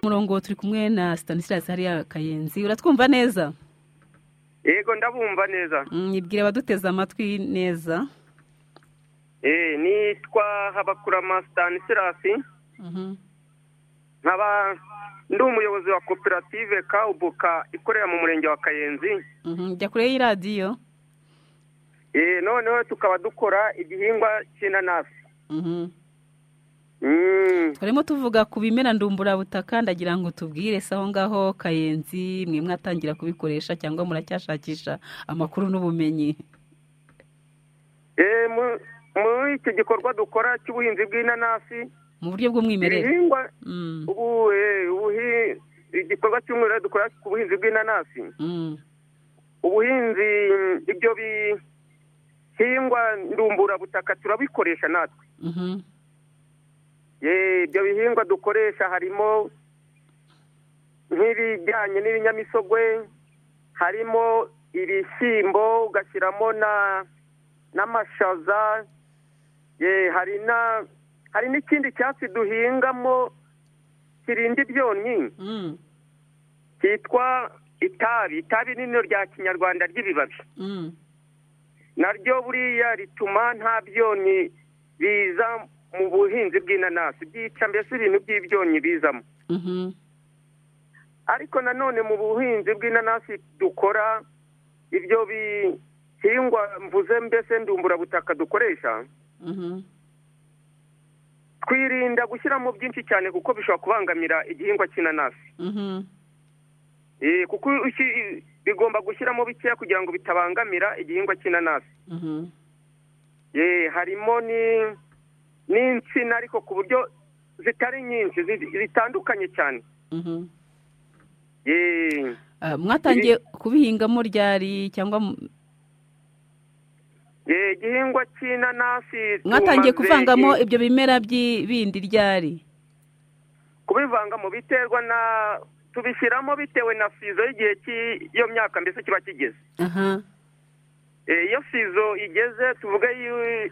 murongo turi kumwe na stanislas hariya kayenzi uratwumva neza yego ndabumva neza Mm, ibwira abaduteze amatwi neza Eh, nitwa habakurama stanisilasi Mhm. nkaba ndi umuyobozi wa koperative kawubuka ikorera mu murenge wa kayenzi Mhm, jya kure y'iradiyo Eh, noneho tukaba dukora igihingwa cy'inanasi Mhm. Mm. turimo tuvuga ku bimera ndumburabutaka ndagira ngo tubwire se aho ngaho kayenzi mwe mwatangira kubikoresha cyangwa muracyashakisha amakuru n'ubumenyi Eh, mu- muri iki gikorwa dukora cy'ubuhinzi bw'inanasi mu buryo bw'umwimerere ibihingwa Mm, ubu eh, ubuhi- igikorwa cy'umwimerere dukora ku buhinzi bw'inanasi mm, ubuhinzi ibyo bihingwa ndumburabutaka turabikoresha natwe mhm, Eh, ibyo bihingwa dukoresha harimo nk'ibijyanye n'ibinyamisogwe harimo ibishyimbo ugashyiramo na n'amashaza Eh, hari na hari n'ikindi cyatsi duhingamo kirinda ibyonnyi cyitwa itabi itabi nino rya kinyarwanda ry'ibibabi mm, naryo buriya rituma nta byonnyi biza mu buhinzi bw'inanasi byica mbese ibintu by'ibyonnyi bizamo mhm, ariko nanone mu buhinzi bw'inanasi dukora ibyo bihingwa mvuze mbese ndumburabutaka dukoresha mhm, twirinda gushyiramo byinshi cyane kuko bishobora kubangamira igihingwa cy'inanasi mhm, Eh, kuko ushi- bigomba gushyiramo bikeya kugira ngo bitabangamira igihingwa cy'inanasi mhm, Eh, harimo ni n'insina ariko ku buryo zitari nyinshi zi- zitandukanye cyane mhm. Eh, Ah, mwatangiye kubihingamo ryari cyangwa mu- eh, igihingwa cy'inanasi mwatangiye tumaze- kuvangamo eh, ibyo bimera by'i- bindi ryari kubivangamo biterwa na tubishyiramo bitewe na sizo y'igihe cy'iyo myaka mbese kiba kigeze aha Eh, iyo sizo igeze tuvuge yu-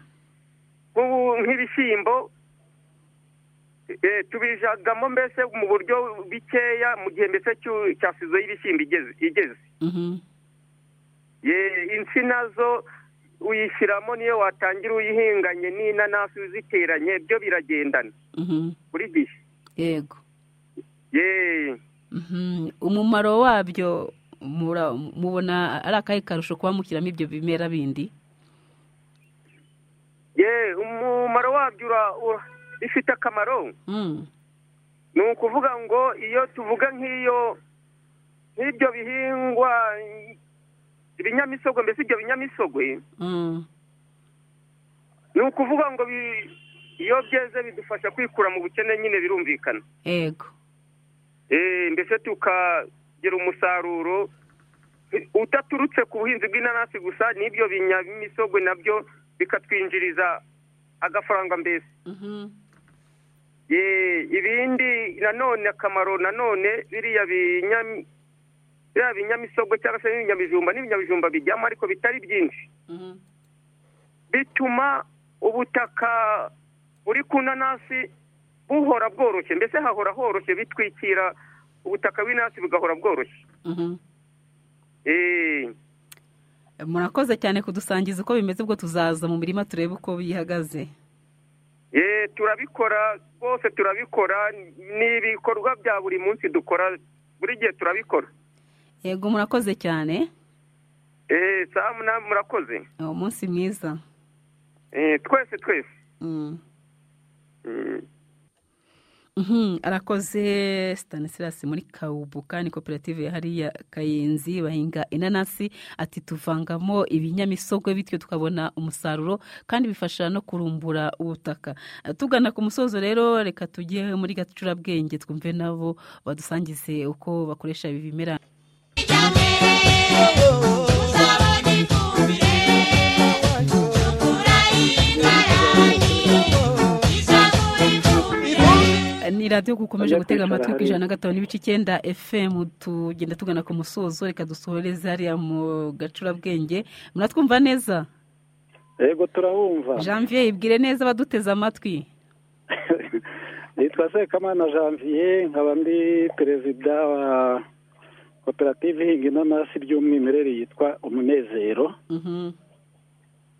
nk'ubu- nk'ibishyimbo eh, tubijagamo mbese mu buryo bikeya mu gihe mbese cyu- cya sizo y'ibishyimbo igeze igeze mhm, Ye- insina zo uyishyiramo niyo watangira uyihinganye n'inanasi uziteranye byo biragendana mhm, buri gihe yego ye Mhm. umumaro wabyo mura- mubona ari akahe karusho kuba mushyiramo ibyo bimera bindi ye umumaro wabyo ura- ura- ifite akamaro Mm, ni ukuvuga ngo iyo tuvuga nk'iyo nk'ibyo bihingwa ibinyamisogwe mbese ibyo binyamisogwe mm, ni ukuvuga ngo bi- iyo byeze bidufasha kwikura mu bukene nyine birumvikana yego Eh, mbese tukagira umusaruro utaturutse ku buhinzi bw'inanasi gusa n'ibyo binyamisogwe nabyo bikatwinjiriza agafaranga mbese Mhm, Eh, ibindi nanone akamaro nanone biriya binyami- biriya binyamisogwe cyangwa se n'ibinyabijumba n'ibinyabijumba bijyamo ariko bitari byinshi mhm, bituma ubutaka buri ku nanasi buhora bworoshye mbese hahora horoshye bitwikira ubutaka bw'inanasi bugahora bworoshye mhm. Eh, murakoze cyane kudusangiza uko bimeze ubwo tuzaza mu mirima turebe uko bihagaze turabikora rwose turabikora ni ibikorwa bya buri munsi dukora buri gihe turabikora yego murakoze cyane saa munani murakoze ni umunsi mwiza Eh, twese twese Mm. Mm. Mhm, arakoze stanislas muri kawubuka ni koperative ya hariya kayenzi bahinga inanasi ati tuvangamo ibinyamisogwe bityo tukabona umusaruro kandi bifasha no kurumbura ubutaka Eh, tugana ku musozo rero reka tujye muri gacurabwenge twumve nabo badusangize uko bakoresha ibi bimera ni radiyo gukomeje gutega amatwi ku ijana na gatanu n'ibice icyenda fm tugenda tugana ku musozo reka dusohoreze hariya mu gacurabwenge muratwumva neza yego turabumva janvier ibwire neza abaduteze amatwi nitwa sekamana janvier nkaba ndi perezida wa koperative ihinga inanasi by'umwimerere yitwa umunezero Mhm.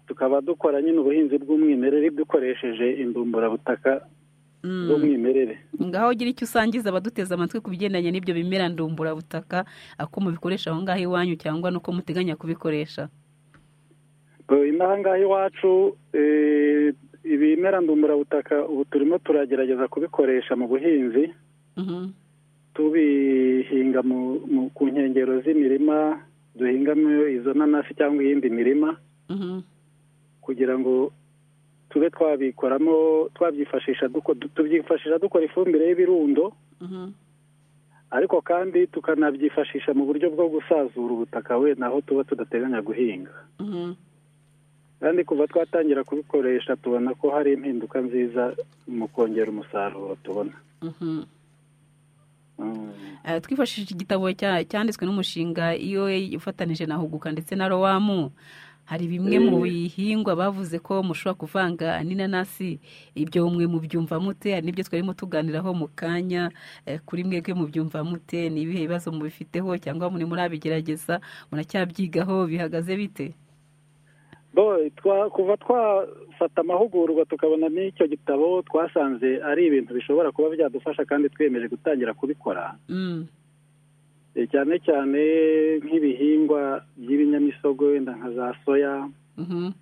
tukaba dukora nyine ubuhinzi bw'umwimerere dukoresheje indumburabutaka Mm. z'umwimerere ngaho ugira icyo usangiza abaduteze amatwi ku bigendanye n'ibyo bimera ndumburabutaka ako mubikoresha aho ngaho iwanyu cyangwa n'uko muteganya kubikoresha Eh, inaha ngaha iwacu eh, ibimera ndumburabutaka ubu turimo turagerageza kubikoresha mu buhinzi Mhm. tubihinga mu- mu- ku nkengero z'imirima duhingamo izo nanasi cyangwa iyindi mirima Mhm. kugira ngo tube twabikoramo twabyifashisha duko- du- tubyifashisha dukora ifumbire y'ibirundo Mhm. ariko kandi tukanabyifashisha mu buryo bwo gusazura ubutaka wenda aho tuba tudateganya guhinga Mhm. kandi kuva twatangira kubikoresha tubona ko hari impinduka nziza mu kongera umusaruro tubona Mhm. Mm. Eh, twifashishije igitabo cya- cyanditswe n'umushinga iyo ufatanije na huguka ndetse na rowamu hari bimwe Eh. mu bihingwa bavuze ko mushobora kuvanga n'inanasi ibyo mwe mubyumva mute hari n'ibyo twarimo tuganiraho mu kanya eh, kuri mwebwe mubyumva mute ni ibihe bibazo mubifiteho cyangwa muri murabigerageza muracyabyigaho bihagaze bite Bo, twa- kuva twafata amahugurwa tukabona n'icyo gitabo twasanze ari ibintu bishobora kuba byadufasha kandi twiyemeje gutangira kubikora Mm. Eh, cyane cyane nk'ibihingwa by'ibinyamisogwe wenda nka za soya Mhm.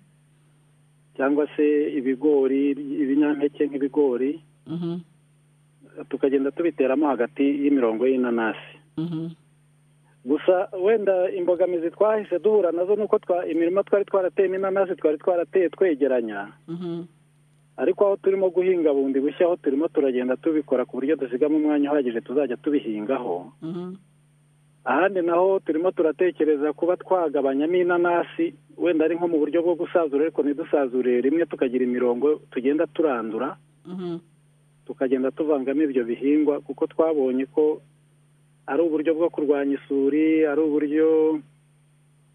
cyangwa se ibigori ibinyampeke nk'ibigori Mhm. tukagenda tubiteramo hagati y'imirongo y'inanasi Mhm. gusa wenda imbogamizi twahise duhura nazo ni uko twa- imirima twari twarateyemo inanasi twari twarateye twegeranya Mhm. ariko aho turimo guhinga bundi bushya aho turimo turagenda tubikora ku buryo dusigamo umwanya uhagije tuzajya tubihingaho Mhm. ahandi naho turimo turatekereza kuba twagabanyamo inanasi wenda ari nko mu buryo bwo gusazura ariko ntidusazure rimwe tukagira imirongo tugenda turandura Mhm. tukagenda tuvangamo ibyo bihingwa kuko twabonye ko ari uburyo bwo kurwanya isuri ari uburyo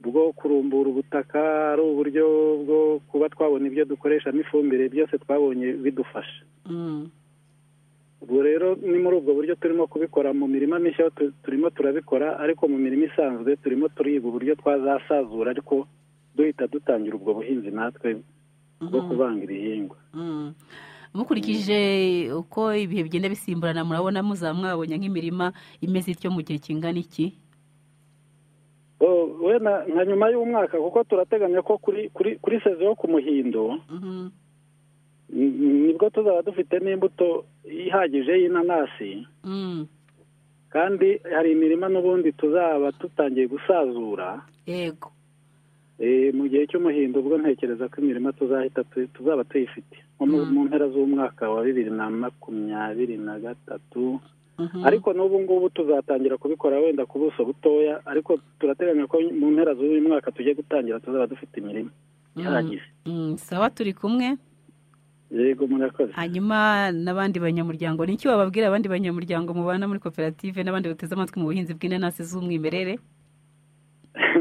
bwo kurumbura ubutaka ari uburyo bwo kuba twabona ibyo dukoreshamo ifumbire byose twabonye bidufasha Mm. ubwo rero ni muri ubwo buryo turimo kubikora mu mirima mishya tu- turimo turabikora ariko mu mirima isanzwe turimo turiga uburyo twazasazura ariko duhita dutangira ubwo buhinzi natwe bwo Mhm. kuvanga ibihingwa Mm. mukurikije uko ibihe bigenda bisimburana murabona muzaba mwabonye nk'imirima imeze ityo mu gihe kingana iki Oh, wenda nka nyuma y'umwaka kuko turateganya ko kuri kuri kuri sezo yo ku muhindo Mhm. n- nibwo tuzaba dufite n'imbuto ihagije y'inanasi Mm. kandi hari imirima n'ubundi tuzaba dutangiye gusazura yego Eh, mu gihe cy'umuhindo ubwo ntekereza ko imirima tuzahita tu- tuzaba tuyifite nko mu- mu mpera z'umwaka wa bibiri na makumyabiri na gatatu Mhm. ariko n'ubu ngubu tuzatangira kubikora wenda ku buso butoya ariko turateganya ko mu mpera z'uyu mwaka tugiye gutangira tuzaba dufite imirima Mm. ihagije Mm. sawa turi kumwe yego murakoze hanyuma n'abandi banyamuryango ni iki wababwira abandi banyamuryango mubana muri koperative n'abandi bateze amatwi mu buhinzi bw'inanasi z'umwimerere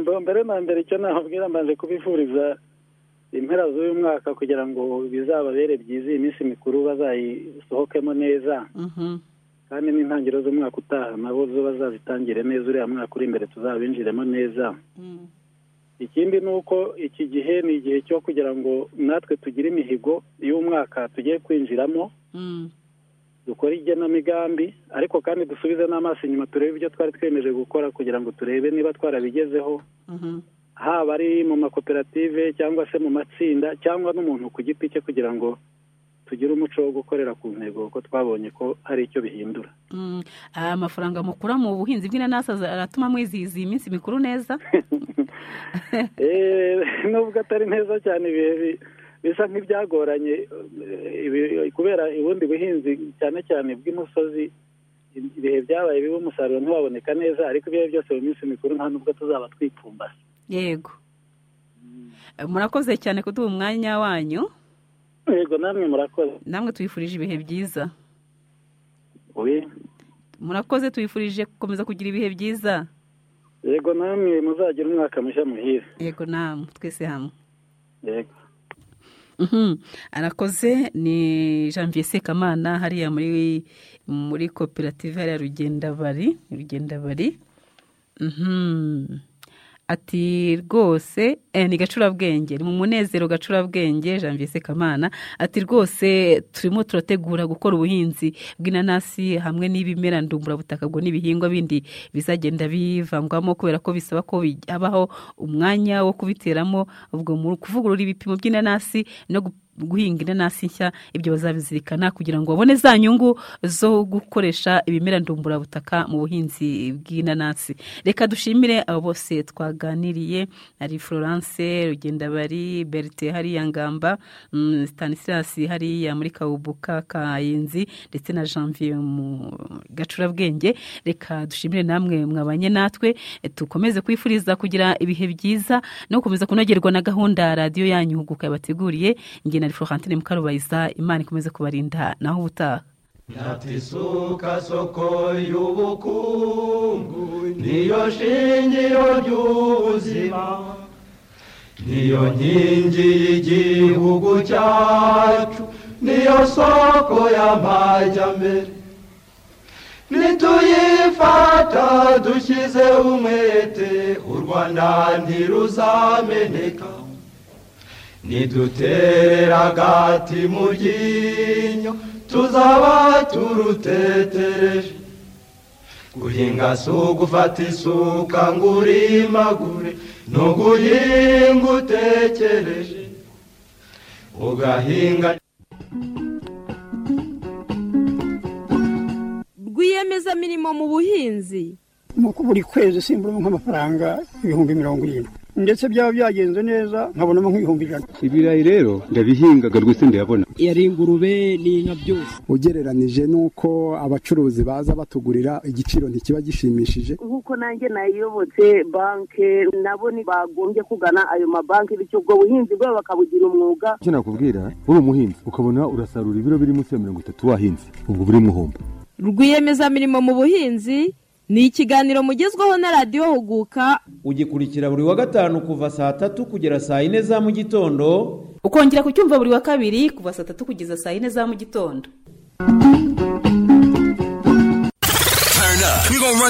Bo, mbere na mbere icyo nababwira mbanje kubifuriza impera z'uyu mwaka kugira ngo bizababere byiza iyi minsi mikuru bazayisohokemo neza Mhm. kandi n'intangiriro z'umwaka utaha nabo zo bazazitangire neza uriya mwaka uri imbere tuzabinjiremo neza ikindi ni uko iki gihe ni igihe cyo kugira ngo natwe tugire imihigo y'umwaka tugiye kwinjiramo dukore igenamigambi ariko kandi dusubize n'amaso inyuma turebe ibyo twari twemeje gukora kugira ngo turebe niba twarabigezeho haba ari mu makoperative cyangwa se mu matsinda cyangwa n'umuntu ku giti cye kugira ngo tugire umuco wo gukorera ku ntego kuko twabonye ko hari icyo bihindura Mm, aya mafaranga mukura mu buhinzi bw'inanasi aza- aratuma mwizihiza iyi minsi mikuru neza Eh, nubwo atari neza cyane ibihe bi- bisa nk'ibyagoranye eh, ibi- kubera ubundi buhinzi cyane cyane bw'imusozi ibihe byabaye bibi umusaruro ntiwaboneka neza ariko ibihe byose mu minsi mikuru nta nubwo tuzaba twipfumbase yego Eh, murakoze cyane kuduha umwanya wanyu yego namwe murakoze namwe tubifurije ibihe byiza Oye, murakoze tubifurije gukomeza kugira ibihe byiza yego namwe muzagira umwaka mushya muhire yego namwe twese hamwe yego Mhm. arakoze ni janvier sekamana hariya muri muri koperative hariya rugendabari rugendabari Mhm. ati rwose eh, ni gacurabwenge ni mu munezero gacurabwenge janvier sekamana ati rwose turimo turategura gukora ubuhinzi bw'inanasi hamwe n'ibimera ndumburabutaka ubwo n'ibihingwa bindi bizagenda bivangwamo kubera ko bisaba ko bij- habaho umwanya wo kubiteramo ubwo mu kuvugurura ibipimo by'inanasi no gu- guhinga inanasi nshya ibyo bazabizirikana kugira ngo babone za nyungu zo gukoresha ibimera ndumburabutaka mu buhinzi bw'inanasi reka dushimire abo bose twaganiriye ari florence rugendabari berite hariya ngamba mm, stanislas hariya muri kabubuka kayinzi ndetse na janvier mu gacurabwenge reka dushimire namwe mwabanye natwe eh, tukomeze kwifuriza kugira ibihe byiza no gukomeza kunogerwa na gahunda radiyo yanyu huguka yabateguriye njye na florentine mukarubayiza imana ikomeze kubarinda naho ubutaha Natisuka soko y'ubukungu niyo shingiro ry'ubuzima niyo nkingi y'igihugu cyacu niyo soko y'amajyambere nituyifata dushyize umwete u rwanda ntiruzameneka niduterera agati mu ryinyo tuzaba turutetereje guhinga si ugufata isuka ngo urimagure ni uguhinga utekereje ugahinga rwiyemezamirimo mu buhinzi nuko buri kwezi simburamo nk'amafaranga ibihumbi mirongo irindwi ndetse byaba byagenze neza nkabonamo nk'ibihumbi ijana ibirayi rero ndabihingaga rwose ndayabona yari ingurube n'inka byose ugereranije n'uko abacuruzi baza batugurira igiciro ntikiba gishimishije nk'uko nanjye nayiyobotse banki nabo bagombye kugana ayo mabanki bityo ubwo buhinzi bwabo bakabugira umwuga icyo nakubwira uri umuhinzi ukabona urasarura ibiro biri munsi ya mirongo itatu wahinze ubwo buri muhombo rwiyemezamirimo mu buhinzi ni ikiganiro mugezweho na radiyo huguka ugikurikira buri wa gatanu kuva saa tatu kugera saa yine za mu gitondo ukongera kucyumva buri wa kabiri kuva saa tatu kugeza saa yine za mu gitondo Turn up. We gonna run